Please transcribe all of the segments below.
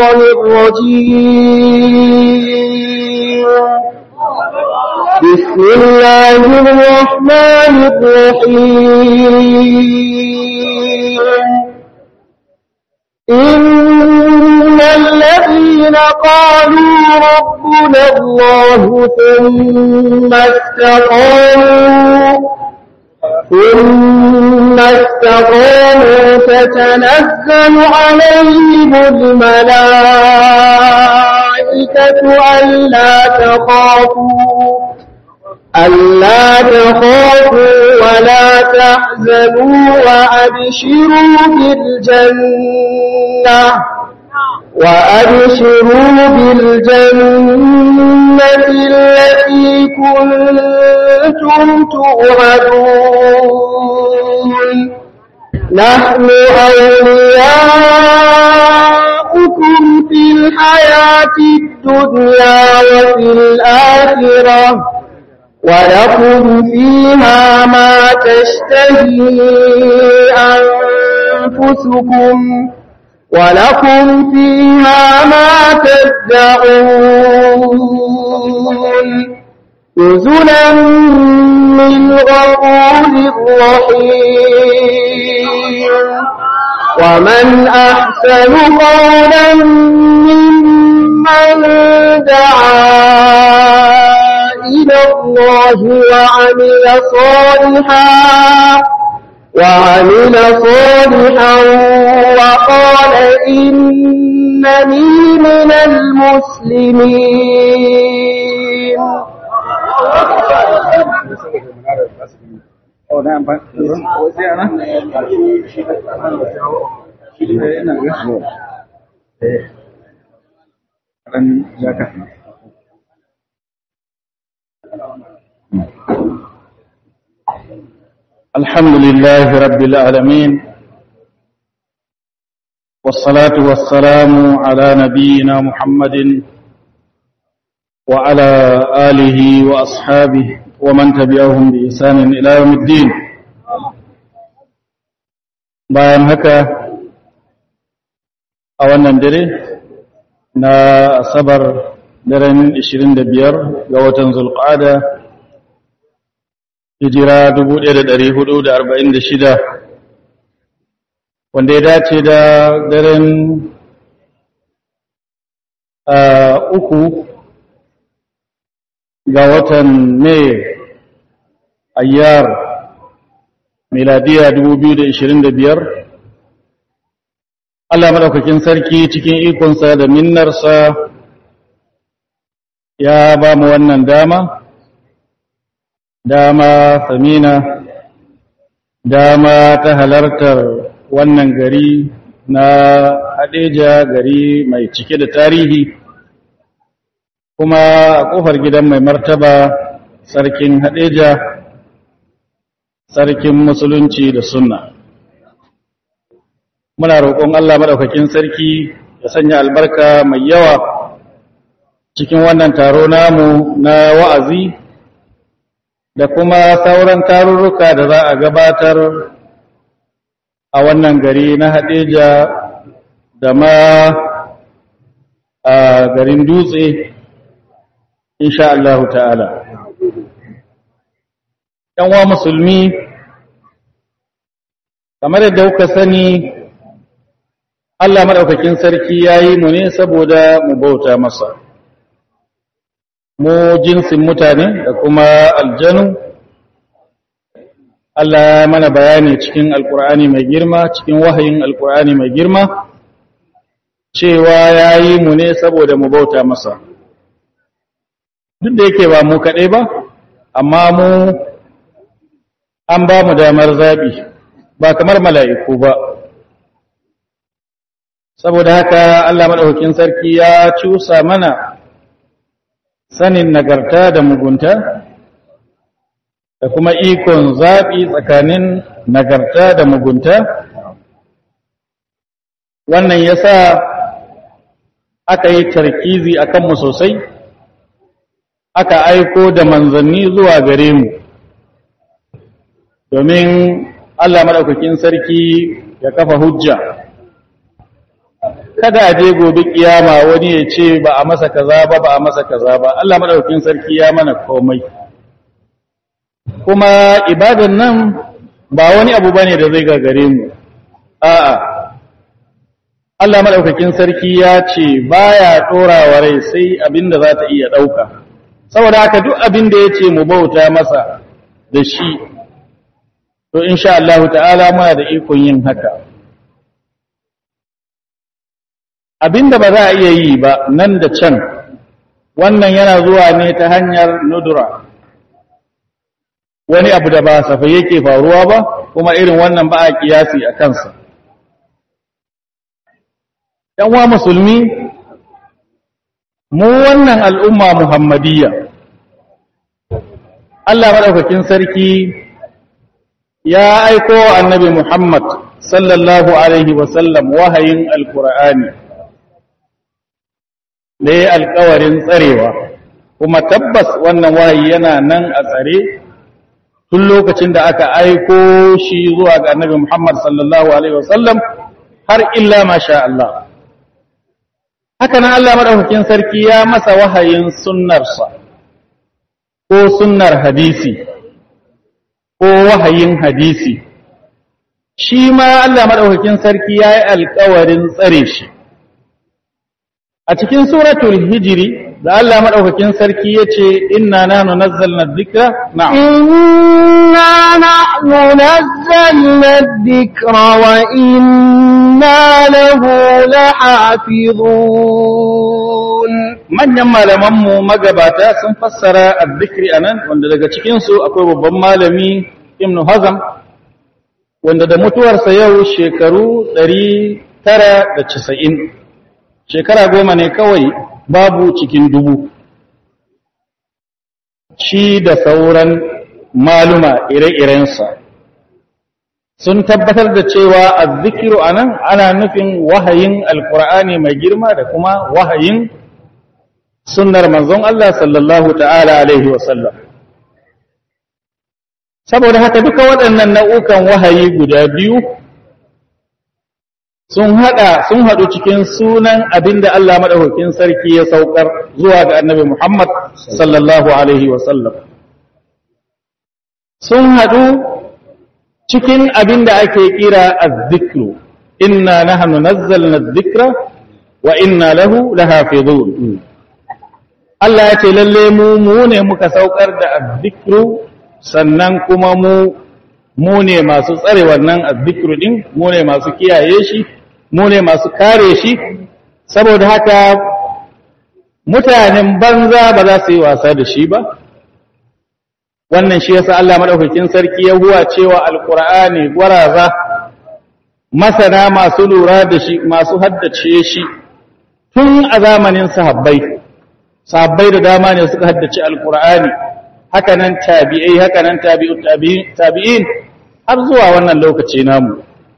الشيطان الرجيم بسم الله الرحمن الرحيم إن الذين قالوا ربنا الله ثم استقاموا ثم استقاموا تتنزل عليهم الملائكة ألا تخافوا ألا تخافوا ولا تحزنوا وأبشروا بالجنة وأبشروا بالجنة التي كنتم توعدون نحن أولياؤكم في الحياة الدنيا وفي الآخرة ولكم فيها ما تشتهي أنفسكم ولكم فيها ما تدعون نزلا من غفور رحيم ومن أحسن قولا ممن دعا إلى الله وعمل صالحا وعمل صالحا وقال إنني من المسلمين Oh, na amfani sai ana? Eh, ina ga. Eh. Ran zaka. الحمد لله رب العالمين والصلاة والسلام على نبينا محمد وعلى آله وأصحابه ومن تبعهم بإحسان إلى يوم الدين bayan haka a wannan dare na asabar daren 25 ga watan zulqa'ada hijira 1446 wanda ya dace da daren uku ga watan mai ayyar miladiya 2025 Allah maɗaukakin sarki cikin ikonsa da minnarsa ya ba mu wannan dama dama samina dama ta halartar wannan gari na hadeja gari mai cike da tarihi kuma a ƙofar gidan mai martaba sarkin hadeja sarkin musulunci da sunna muna roƙon Allah maɗaukakin sarki ya sanya albarka mai yawa cikin wannan taro namu na wa'azi da kuma sauran tarurruka da za a gabatar a wannan gari na hadeja da ma a garin dutse insha Allah ta'ala wa musulmi kamar yadda kuka sani Allah maɗaukakin sarki ya yi mu ne saboda mu bauta masa mu jinsin mutane da kuma aljanu Allah ya mana bayani cikin alkur'ani mai girma cikin wahayin alkur'ani mai girma cewa ya yi mu ne saboda mu bauta masa duk da yake ba mu kaɗai ba amma mu an ba mu damar zaɓi ba kamar mala'iku ba saboda haka Allah maɗaukakin sarki ya cusa mana sanin nagarta da mugunta da kuma ikon zaɓi tsakanin nagarta da mugunta wannan ya sa aka yi tarkizi a kanmu sosai aka aiko da manzanni zuwa gare mu domin Allah maɗaukakin sarki ya kafa hujja kada a je gobe kiyama wani ya ce ba a masa kaza ba ba a masa kaza ba Allah madaukakin sarki ya mana komai kuma ibadan nan ba wani abu bane da zai gagare mu a'a Allah madaukakin sarki ya ce baya dorawa rai sai abinda za ta iya dauka saboda haka duk abin da yace mu bauta masa da shi to insha Allah ta'ala muna da ikon yin haka abinda ba za a iya yi ba nan da can wannan yana zuwa ne ta hanyar nudura wani abu da ba safai yake faruwa ba kuma irin wannan ba a kiyasi a kansa wa musulmi mu wannan al'umma muhammadiyya Allah maɗaukakin sarki ya aiko annabi Muhammad sallallahu Alaihi wasallam wahayin alkur'ani da ya alkawarin tsarewa kuma tabbas wannan wahayi yana nan a tsare tun lokacin da aka aiko shi zuwa ga annabi Muhammad sallallahu Alaihi wasallam har illa masha Allah. Haka nan Allah maɗaukakin sarki ya masa wahayin sunnarsa ko sunnar hadisi ko wahayin hadisi. Shi ma Allah maɗaukakin sarki ya yi alkawarin tsare shi. A cikin suratul hijiri da Allah maɗaukakin sarki ya ce, Inna na nunazzalna dhikra na'am. إنا نحن نزلنا الذكر وإنا له لحافظون manyan malamanmu magabata sun fassara azzikri anan wanda daga cikinsu akwai babban malami ibnu hazam wanda da mutuwarsa yau shekaru 990 shekara goma ne kawai babu cikin dubu shi da sauran maluma ire-irensa sun tabbatar da cewa azzikiru anan ana nufin wahayin alkur'ani mai girma da kuma wahayin sunnar manzon Allah sallallahu ta'ala alaihi wasallam saboda haka duka waɗannan nau'ukan wahayi guda biyu sun haɗa sun haɗu cikin sunan abinda Allah madaukakin sarki ya saukar zuwa ga annabi Muhammad sallallahu alaihi wasallam sun haɗu cikin abinda ake kira az-zikru inna nahnu nazzalna adh-dhikra wa inna lahu lahafizun Allah ya ce lalle mu mu ne muka saukar da azzikru sannan kuma mu mu ne masu tsare wannan azzikru din mu ne masu kiyaye shi mu ne masu kare shi saboda haka mutanen banza ba za su yi wasa da shi ba wannan shi yasa Allah madaukakin sarki ya huwa cewa alqur'ani gwaraza masana masu lura da shi masu haddace shi tun a zamanin sahabbai sahabbai da dama ne suka haddace alkur'ani haka nan tabi'ai haka nan tabi'in har zuwa wannan lokaci namu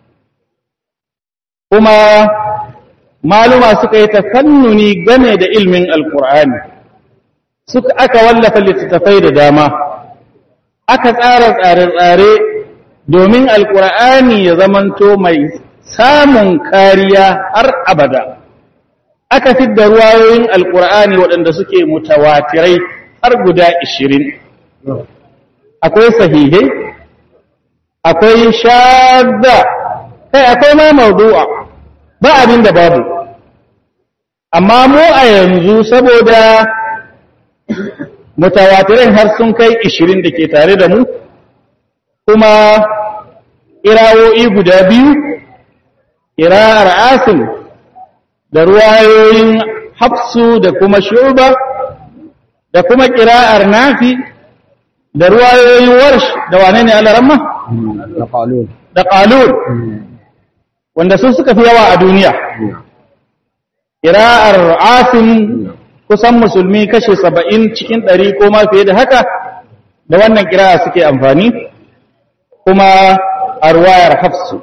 kuma maluma suka yi tafannuni game da ilmin alkur'ani suka aka wallafa littattafai da dama aka tsara tsare-tsare domin alkur'ani ya zamanto mai samun kariya har abada aka fidda ruwayoyin alkur'ani waɗanda suke mutawatirai har guda ishirin akwai sahihai akwai shadda kai akwai ma mawdu'a ba abin da babu amma mu a yanzu saboda mutawatirai har sun kai ishirin da ke tare da mu kuma irawoyi guda biyu ira'ar asim da ruwayoyin hafsu da kuma shuba da kuma ƙira'ar nafi da ruwayoyin warsh da wane ne alaramma? da ƙalun wanda sun suka fi yawa a duniya ƙira'ar asim kusan musulmi kashe saba'in cikin ɗari ko ma fiye da haka da wannan ƙira'a suke amfani kuma a ruwayar hafsu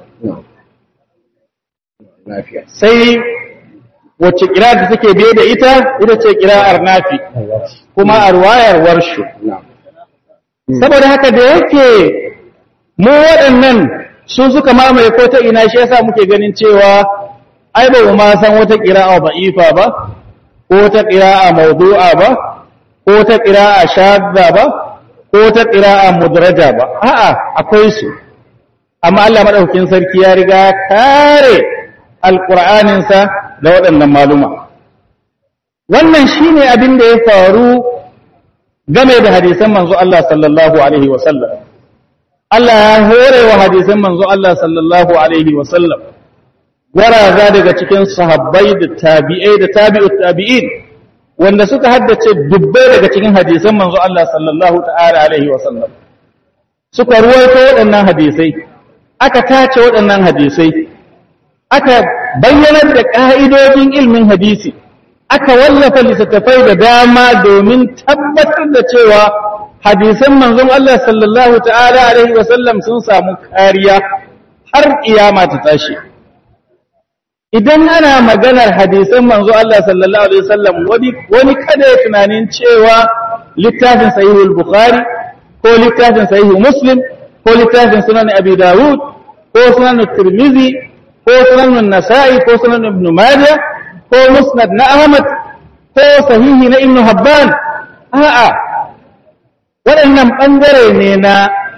sai wacce kira da take biye da ita ita ce kira'ar nafi kuma a ruwayar warshu saboda haka da yake mu waɗannan su suka mamaye ko ta ina shi yasa muke ganin cewa ai ba ma san wata qira'a da'ifa ba ko ta qira'a mawdu'a ba ko ta qira'a shadda ba ko ta qira'a mudraja ba a'a akwai su amma Allah madaukakin sarki ya riga kare alqur'anin sa da waɗannan maluma wannan shine abin da ya faru game da hadisan manzo Allah sallallahu alaihi wa sallam Allah ya hore wa hadisan manzo Allah sallallahu alaihi wa sallam waraza daga cikin sahabbai da tabi'ai da tabi'ut tabi'in wanda suka haddace dubbai daga cikin hadisan manzo Allah sallallahu ta'ala alaihi wa sallam suka ruwaito waɗannan hadisai aka tace waɗannan hadisai aka bayyanar da ƙa'idojin ilmin hadisi aka wallafa littattafai da dama domin tabbatar da cewa hadisan manzon Allah sallallahu ta'ala alaihi wa sallam sun samu kariya har kiyama ta tashi idan ana maganar hadisan manzo Allah sallallahu alaihi wasallam wani wani kada ya tunanin cewa littafin sahihul bukhari ko littafin sahihul muslim ko littafin sunan abi dawud ko sunan tirmizi ko sunan nasa'i ko sunan ibn majah ko musnad na ahmad ko sahihi na ibn habban a'a waɗannan ɓangare ne na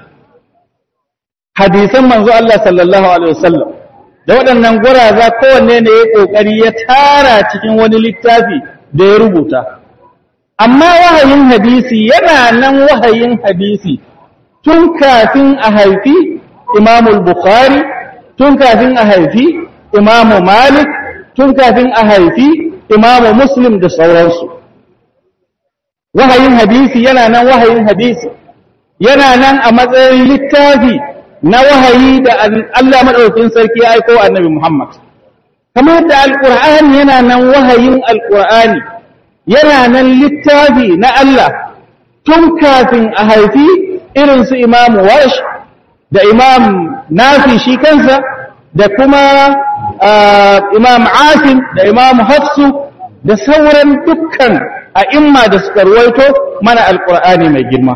hadisan manzo Allah sallallahu alaihi wasallam da waɗannan guraza kowanne ne ya ƙoƙari ya tara cikin wani littafi da ya rubuta amma wahayin hadisi yana nan wahayin hadisi tun kafin a haifi imamul bukhari tun kafin a haifi imamu malik tun kafin a haifi imamu muslim da sauransu wahayin hadisi yana nan wahayin hadisi yana nan a matsayin littafi na wahayi da Allah maɗaukin sarki ya aiko annabi Muhammad. Kamar da Alƙur'ani yana nan wahayin Alƙur'ani, yana nan littafi na Allah tun kafin a haifi irin su Imam Warsh da Imam Nafi shi kansa da kuma Imam Asim da Imam Hafsu da sauran dukkan a'imma da suka ruwaito mana Alƙur'ani mai girma.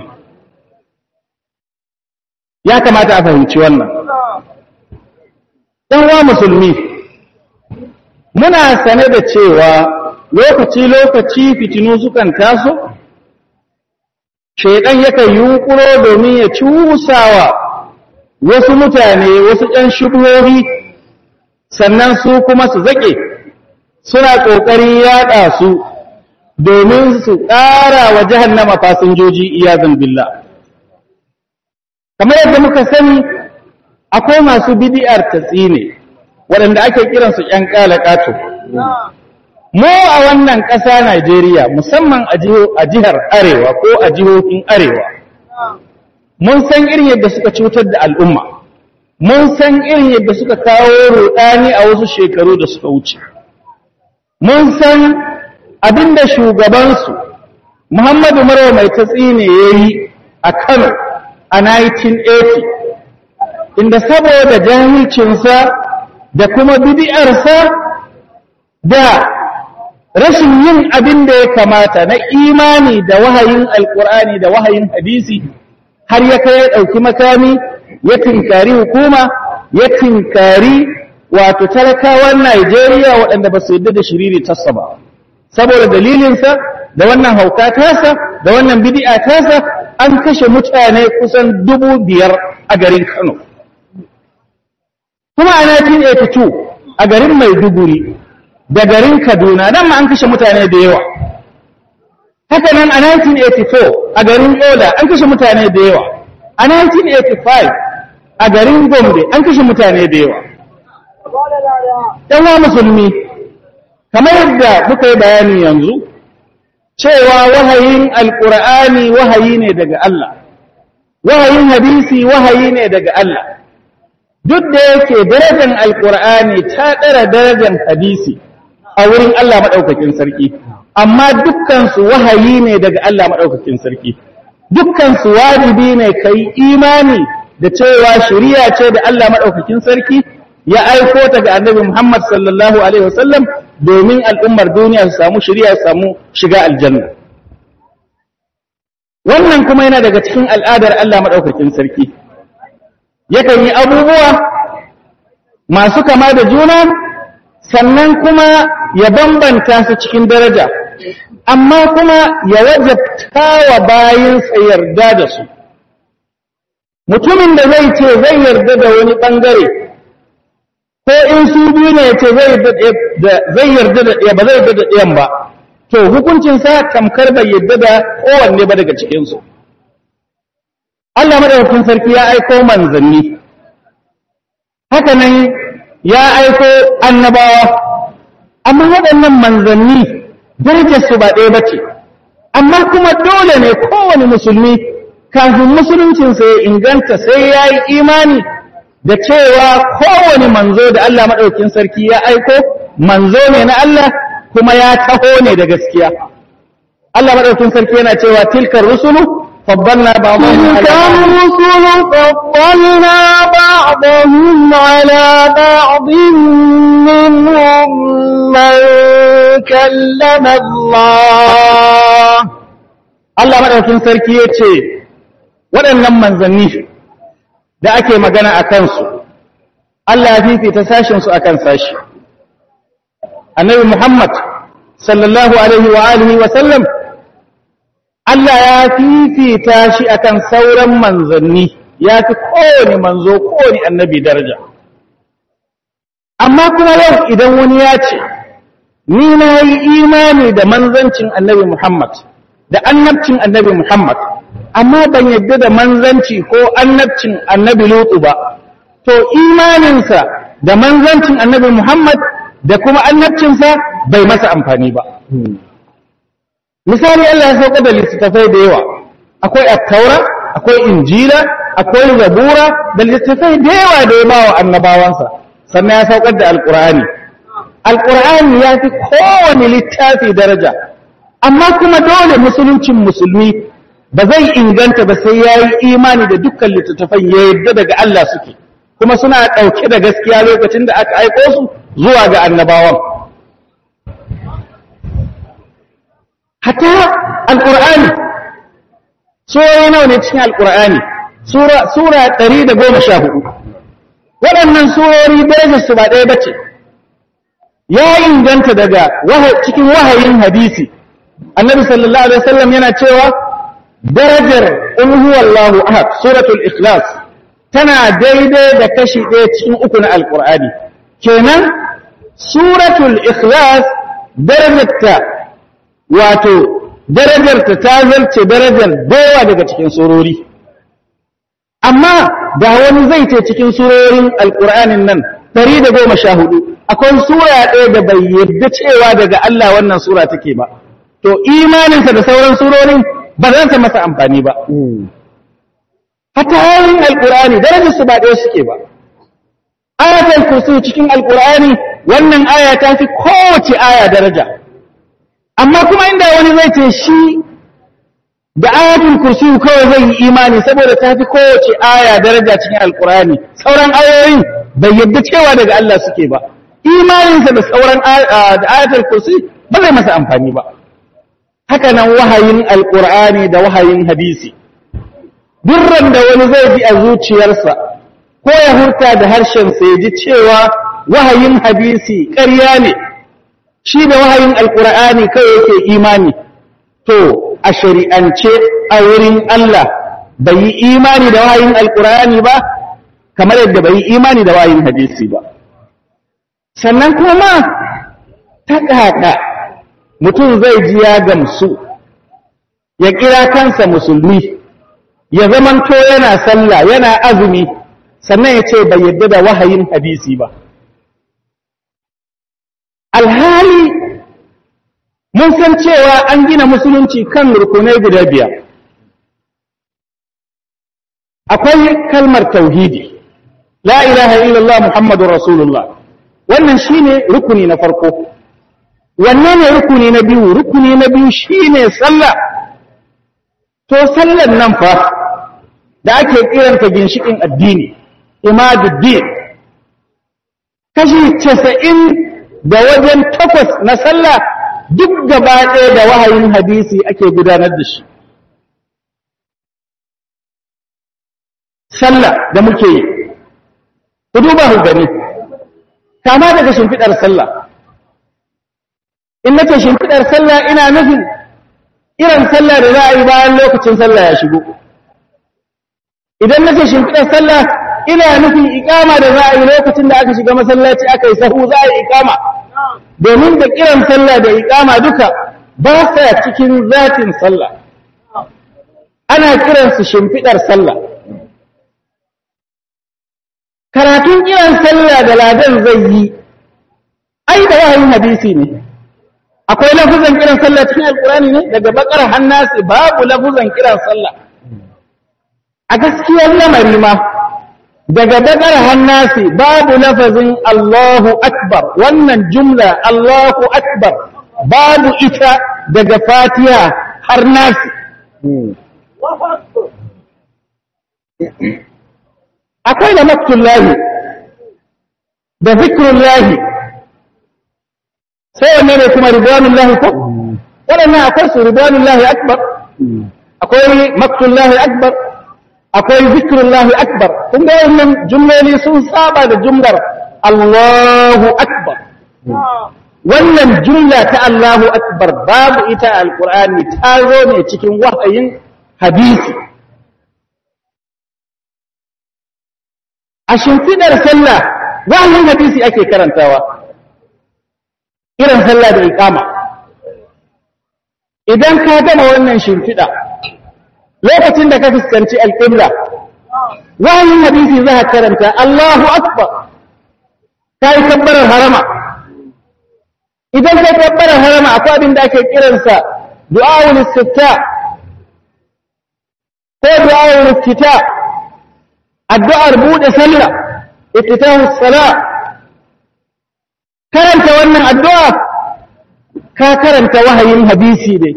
ya kamata a fahimci wannan wa musulmi muna sane da cewa lokaci-lokaci fitinu sukan taso shaidan yakan yunkuro domin ya cusawa wasu mutane wasu ‘yan shubuhohi sannan su kuma su zaƙe suna ƙoƙarin yaɗa su domin su ƙara wa jahannama fasinjoji iyazin billah kamar yadda muka sani akwai masu bidi'ar tatsine waɗanda ake kiransu ‘yan ƙalaƙato. Mu a wannan ƙasa Najeriya musamman a jihar Arewa ko a jihohin Arewa, mun san irin yadda suka cutar da al'umma, mun san irin yadda suka kawo ruɗani a wasu shekaru da suka wuce. Mun san abin da shugabansu, Muhammadu Marwa mai tatsine ya yi a Kano a 1980 inda saboda jahilcinsa da kuma bidi'arsa da rashin yin abin da ya kamata na imani da wahayin alkur'ani da wahayin hadisi har ya kai ya ɗauki makami ya tinkari hukuma ya tinkari wato talakawan Najeriya waɗanda ba su yadda da shiriri tassa ba saboda dalilinsa da wannan hauka tasa da wannan bidi'a tasa an kashe mutane kusan dubu biyar a garin Kano. Kuma a 1982 a garin Maiduguri da garin Kaduna nan ma an kashe mutane da yawa. Haka nan a 1984 a garin Ola an kashe mutane da yawa. A 1985 a garin Gombe an kashe mutane da yawa. Ɗan musulmi, kamar yadda muka yi bayani yanzu, cewa wahayin alƙur'ani wahayi ne daga Allah, wahayin hadisi wahayi ne daga Allah, duk da yake darajar alƙur'ani ta ɗara darajar hadisi a wurin Allah maɗaukakin sarki, amma dukkansu wahayi ne daga Allah maɗaukakin sarki, dukkansu wajibi ne ka yi imani da cewa shari'a ce da Allah maɗaukakin sarki ya aiko ta ga annabi Muhammad sallallahu Alaihi wasallam domin al'ummar duniya su samu shirya su samu shiga aljanna. Wannan kuma yana daga cikin al'adar Allah maɗaukakin sarki. Yakan yi abubuwa masu kama da juna sannan kuma ya bambanta su cikin daraja amma kuma ya wajabta wa bayinsa yarda da su mutumin da zai ce zai yarda da wani ɓangare ko in su biyu ne ya ce zai yarda da ɗaya ba zai yarda da ɗayan ba to hukuncinsa tamkar bai yarda da kowanne ba daga cikinsu Allah madaukakin sarki ya aiko manzanni haka nan ya aiko annabawa amma waɗannan manzanni darajarsu ba ɗaya ba ce amma kuma dole ne kowane musulmi kafin musuluncinsa ya inganta sai ya yi imani da cewa kowane manzo da Allah maɗaukin sarki ya aiko manzo ne na Allah kuma ya taho ne da gaskiya Allah maɗaukin sarki yana cewa tilkar rusulu faddalna ba'dahum تلك الرسل فضلنا بعضهم على بعض منهم من كلم الله Allah maɗaukin sarki ya ce waɗannan manzanni da ake magana a kansu Allah ya fifita sashinsu a kan sashi annabi Muhammad sallallahu alaihi wa alihi wa sallam Allah ya fifita shi akan sauran manzanni ya fi kowane manzo kowane annabi daraja amma kuma yau idan wani ya ce ni na yi imani da manzancin annabi Muhammad da annabcin annabi Muhammad amma ban yadda da manzanci ko annabcin annabi Lutu ba to imaninsa da manzancin annabi Muhammad da kuma annabcinsa bai masa amfani ba misali Allah ya sauka da littattafai da yawa akwai attaura akwai injila akwai zabura da littattafai da yawa da ya ba wa annabawansa sannan ya saukar da alkur'ani alkur'ani ya fi kowane littafi daraja amma kuma dole musuluncin musulmi ba zai inganta ba sai ya yi imani da dukkan littattafan ya yadda daga Allah suke kuma suna ɗauke da gaskiya lokacin da aka aiko su zuwa ga annabawan hatta alƙur'ani surori nawa ne cikin alƙur'ani sura ɗari da goma sha hudu waɗannan surori darajarsu ba ɗaya bace ya inganta daga cikin wahayin hadisi annabi sallallahu alaihi wasallam yana cewa darajar in huwallahu ahad suratul ikhlas tana daidai da kashi ɗaya cikin uku na alƙur'ani kenan suratul ikhlas darajarta wato darajarta ta zarce darajar dawa daga cikin surori amma da wani zai ce cikin surorin alƙur'anin nan ɗari da goma sha hudu akwai sura ɗaya da bai yarda cewa daga Allah wannan sura take ba to imaninsa da sauran surorin ba za ta masa amfani ba hatta ayoyin alƙur'ani darajar su ba ɗaya suke ba ayatul kursi cikin alƙur'ani wannan aya ta fi kowace aya daraja amma kuma inda wani zai ce shi da ayatul kursi kawai zai yi imani saboda ta fi kowace aya daraja cikin alƙur'ani sauran ayoyin bai yadda cewa daga Allah suke ba imaninsa da sauran da ayatul kursi ba zai masa amfani ba haka nan wahayin alƙur'ani da wahayin hadisi durran da wani zai ji a zuciyarsa ko ya hurta da harshensa ya ji cewa wahayin hadisi ƙarya ne shi da wahayin alƙur'ani kawai yake imani to a shari'ance a wurin Allah bai yi imani da wahayin alƙur'ani ba kamar yadda bai yi imani da wahayin hadisi ba sannan kuma ta ƙaƙa mutum zai ji ya gamsu ya kira kansa musulmi ya zamanto yana sallah yana azumi sannan ya ce bai yadda da wahayin hadisi ba alhali mun san cewa an gina musulunci kan rukunai guda biyar akwai kalmar tauhidi la ilaha illallah muhammadu rasulullah wannan shine rukuni na farko wannan ne rukuni na biyu rukuni na biyu shine sallah to sallan nan fa da ake kiranta ginshikin addini imaduddin kashi casa'in da wajen takwas na sallah duk gaba ɗaya da wahayin hadisi ake gudanar da shi sallah da muke yi ku duba ku gani kama daga shimfiɗar sallah in nace shimfidar sallah ina nufin irin sallah da za a yi bayan lokacin sallah ya shigo idan nace shimfidar sallah ina nufin ikama da za a yi lokacin da aka shiga masallaci aka yi sahu za a yi ikama domin da kiran sallah da ikama duka ba sa cikin zatin sallah ana kiransu shimfidar sallah karatun kiran sallah da ladan zai yi ai da wahayin hadisi ne akwai lafuzan kiran sallah cikin alkurani ne daga bakar hannasi babu lafuzan kiran sallah a gaskiyar lamari ma daga bakar hannasi babu lafazin Allahu akbar wannan jumla Allahu akbar babu ita daga fatiha har nasi akwai da maktullahi da zikrullahi sai wanne ne kuma ridwanullahi ko waɗannan akwai su ridwanullahi akbar akwai maktullahi akbar akwai zikrullahi akbar kun ga wannan jumloli sun saba da jumlar Allahu akbar wannan jumla ta Allahu akbar babu ita a alqur'ani ta zo ne cikin wahayin hadisi a shimfidar sallah wahayin hadisi ake karantawa irin sallah da iqama idan ka gama wannan shimfida lokacin da ka fuskanci alqibla wahayin hadisi za ka karanta Allahu akbar kai kabbarar harama idan kai kabbarar harama akwai abin da ake kiransa du'aul istifta ko du'aul iftita addu'ar bude sallah iftitahu salat karanta wannan addu'a ka karanta wahayin hadisi dai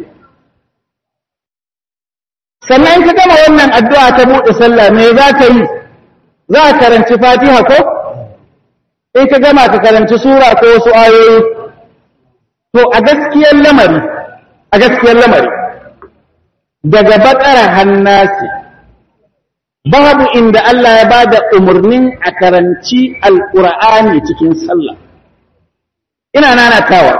sannan ka gama wannan addu'a ta buɗe sallah me za ka yi za ka karanci fatiha ko in ka gama ka karanci sura ko wasu ayoyi to a gaskiyar lamari a gaskiyar lamari daga bakara hannasi babu inda Allah ya bada umarnin a karanci alƙur'ani cikin sallah ina nanatawa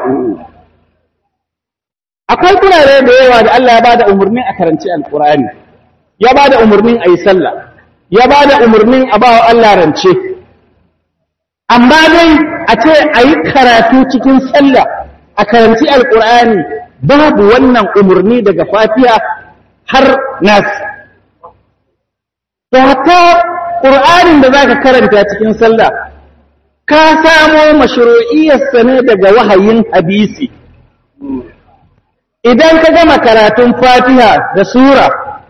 akwai kurare da yawa da Allah ya bada umarnin a karanci alkur'ani ya bada umarnin a yi sallah ya bada umarnin a bawa Allah rance amma dai a ce a yi karatu cikin sallah a karanci alkur'ani babu wannan umarni daga fatiha har nas to hatta ƙur'anin da zaka karanta cikin sallah ka samo mashru'iyyarsa ne daga wahayin hadisi idan ka gama karatun fatiha da sura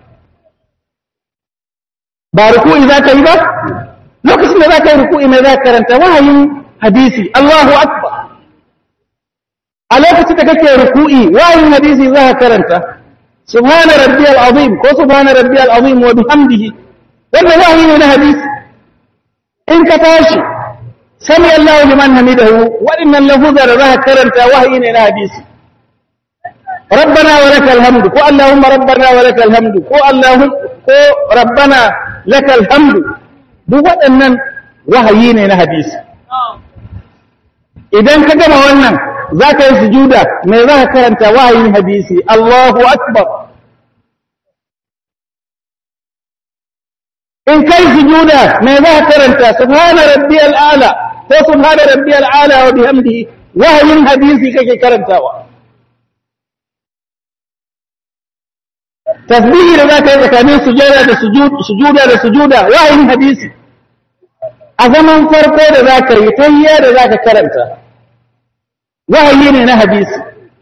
ba ruku'i za ka yi ba lokacin da za ka yi ruku'i ne za ka karanta wahayin hadisi Allahu akbar a lokacin da kake ruku'i wahayin hadisi za ka karanta subhana rabbiyal azim ko subhana rabbiyal azim wa bihamdihi wannan wahayi ne na hadisi in ka tashi sami Allahu liman hamidahu waɗannan lafuzar da za ka karanta wahayi ne na hadisi ربنا ولك الحمد كو اللهم ربنا ولك الحمد كو اللهم كو ربنا لك الحمد duk waɗannan wahayi ne na hadisi idan ka gama wannan za ka yi sujuda me za ka karanta wahayin hadisi Allahu akbar in kai sujuda me za ka karanta subhana rabbiyal ala ko subhana rabbiyal ala wa bihamdihi wahayin hadisi kake karantawa tasbihi da za ka yi tsakanin sujada da sujuda da sujuda wayin hadisi a zaman farko da za ka yi tahiyya da za ka karanta wahayi ne na hadisi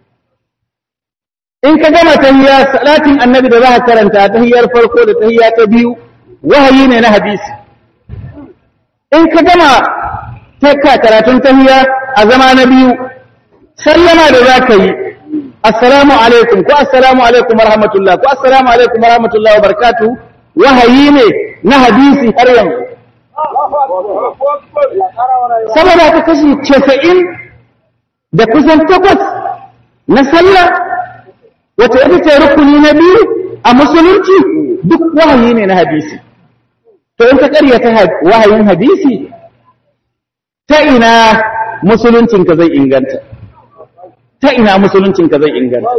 in ka gama tahiyya salatin annabi da za ka karanta tahiyyar farko da tahiyya ta biyu wahayi ne na hadisi in ka gama takka karatun tahiyya a zama na biyu sallama da za ka yi assalamu alaikum ko assalamu alaikum warahmatullah ko assalamu alaikum warahmatullah wabarakatuh wahayi ne na hadisi har yanzu saboda ka kashi casa'in da kusan takwas na sallah wata ita ce rukuni na biyu a musulunci duk wahayi ne na hadisi to in ka karyata wahayin hadisi ta ina musuluncinka zai inganta ta ina musuluncinka zai inganta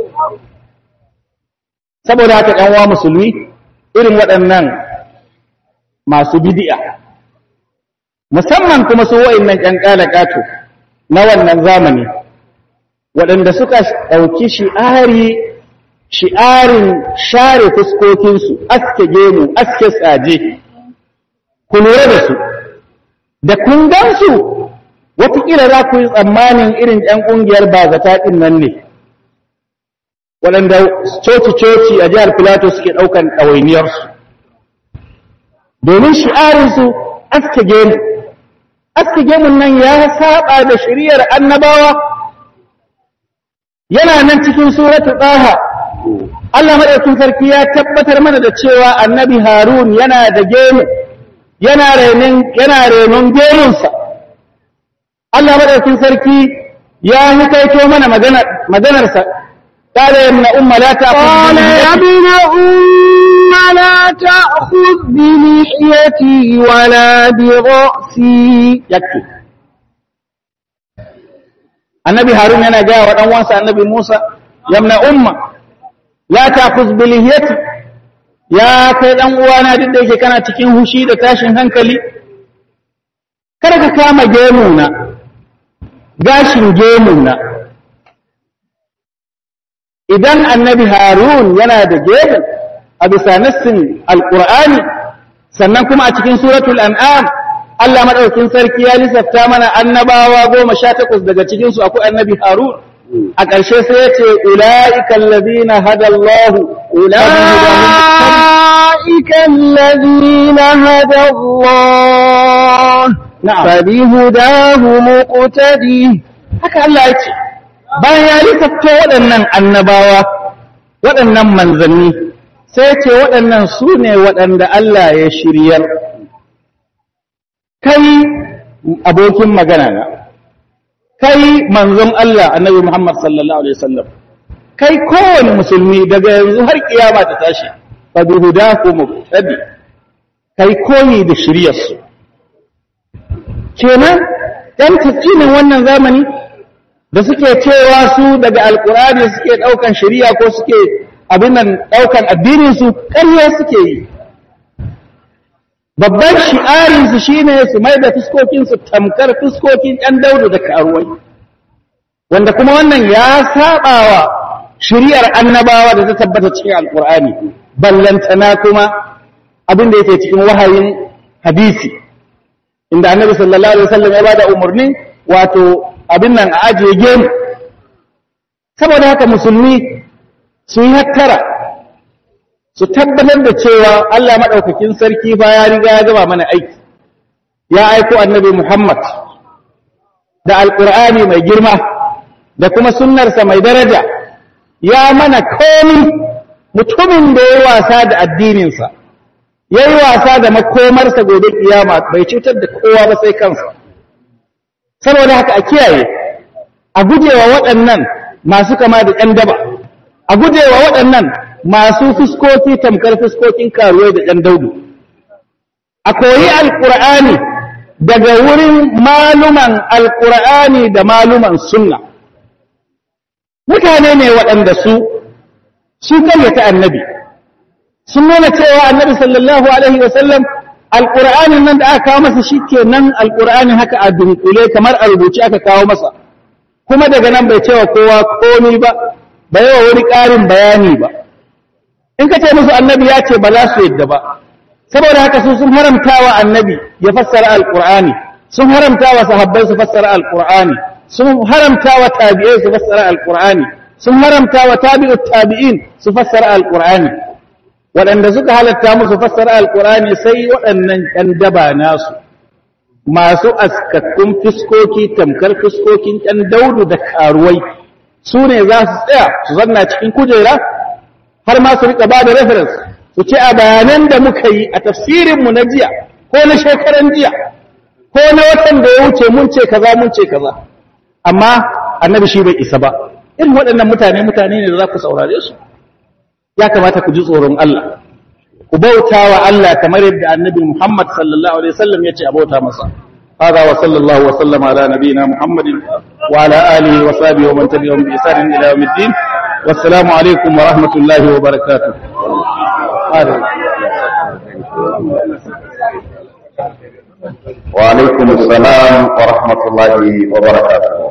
saboda haka ɗan wa musulmi irin waɗannan masu bidi'a musamman kuma su wa'annan ƴan ƙalaƙato na wannan zamani waɗanda suka ɗauki shi'ari shi'arin share fuskokinsu aske gemu aske tsaje ku lura da su da kun gansu watakila za ku yi tsammanin irin ‘yan ƙungiyar bazata ɗin nan ne waɗanda coci-coci a jihar filato suke ɗaukan ɗawainiyarsu domin shi'arinsu aske gemu aske gemun nan ya saba da shiriyar annabawa yana nan cikin suratu ɗaha Allah maɗaukin sarki ya tabbatar mana da cewa annabi harun yana da gemu yana renon gemunsa Allah maɗaukin sarki ya hikaito mana maganarsa قال يا ابن أم لا تأخذ قال يا ابن أم لا تأخذ بلحيتي ولا برأسي يكفي النبي هارون yana gaya wa ɗanwansa annabi Musa yamna umma la ta'khuz bi lihiyati ya kai dan uwana duk da yake kana cikin hushi da tashin hankali kada ka kama gemuna gashin gemuna idan annabi harun yana da gemu a bisa nassin alqur'ani sannan kuma a cikin suratul an'am Allah madaukin sarki ya lissafta mana annabawa goma sha takwas daga cikin su akwai annabi harun a ƙarshe sai ya ce ula'ika allazina hada Allah ula'ika allazina hada Allah na'am fabihudahu muqtadi haka Allah ya ce bayan ya lissafta waɗannan annabawa waɗannan manzanni sai ce waɗannan su ne waɗanda Allah ya shiryar kai abokin magana na kai manzon Allah annabi Muhammad sallallahu alaihi wasallam kai kowane musulmi daga yanzu har kiyama ta tashi fa bi hudahu muqtadi kai koyi da shiryarsu kenan dan tafsirin wannan zamani da suke cewa su daga alkurani suke daukan shari'a ko suke abin nan daukan addinin su ƙarya suke yi babban shi'arin su shine su mai da fuskokin su tamkar fuskokin ɗan daudu da karuwai wanda kuma wannan ya sabawa shari'ar annabawa da ta tabbata cikin alkurani ballantana kuma abin da yake cikin wahayin hadisi inda annabi sallallahu alaihi wasallam ya bada umarni wato abin nan a ajiye gemu saboda haka musulmi su yi hattara su tabbatar da cewa Allah maɗaukakin sarki ba ya riga ya gaba mana aiki ya aiko annabi Muhammad da alƙur'ani mai girma da kuma sunnarsa mai daraja ya mana komi mutumin da ya wasa da addininsa ya yi wasa da makomarsa gobe kiyama bai cutar da kowa ba sai kansa saboda haka a kiyaye a gujewa waɗannan masu kama da ‘yan daba a gujewa waɗannan masu fuskoki tamkar fuskokin karuwai da ‘yan daudu a koyi alƙur'ani daga wurin maluman alƙur'ani da maluman sunna mutane ne waɗanda su su karyata annabi sun nuna cewa annabi sallallahu alaihi wasallam alƙur'anin nan da aka kawo masa shi ke nan alƙur'anin haka a dunkule kamar a rubuce aka kawo masa kuma daga nan bai cewa kowa komi ba bai wa wani ƙarin bayani ba in ka ce musu annabi ya ce ba za su yadda ba saboda haka su sun haramta wa annabi ya fassara alƙur'ani sun haramta wa sahabbai su fassara alƙur'ani sun haramta wa tabi'ai su fassara alƙur'ani sun haramta wa tabi'ut tabi'in su fassara alƙur'ani waɗanda suka halatta musu fassara alƙur'ani sai waɗannan ɗan daba nasu masu askakkun fiskoki tamkar fiskokin ɗan daudu da karuwai su ne za su tsaya su zanna cikin kujera har ma su riƙa ba da reference su ce a bayanan da muka yi a tafsirinmu na jiya ko na shekaran jiya ko na watan da ya wuce mun ce kaza mun ce kaza amma annabi shi bai isa ba irin waɗannan mutane mutane ne da za ku saurare su ya kamata ku ji tsoron Allah ku bauta wa Allah kamar yadda annabi Muhammad sallallahu alaihi wasallam ya ce a bauta masa هذا وصلى الله وسلم على نبينا محمد وعلى آله وصحبه ومن تبعهم بإحسان إلى يوم الدين والسلام عليكم ورحمة الله وبركاته وعليكم السلام ورحمة الله وبركاته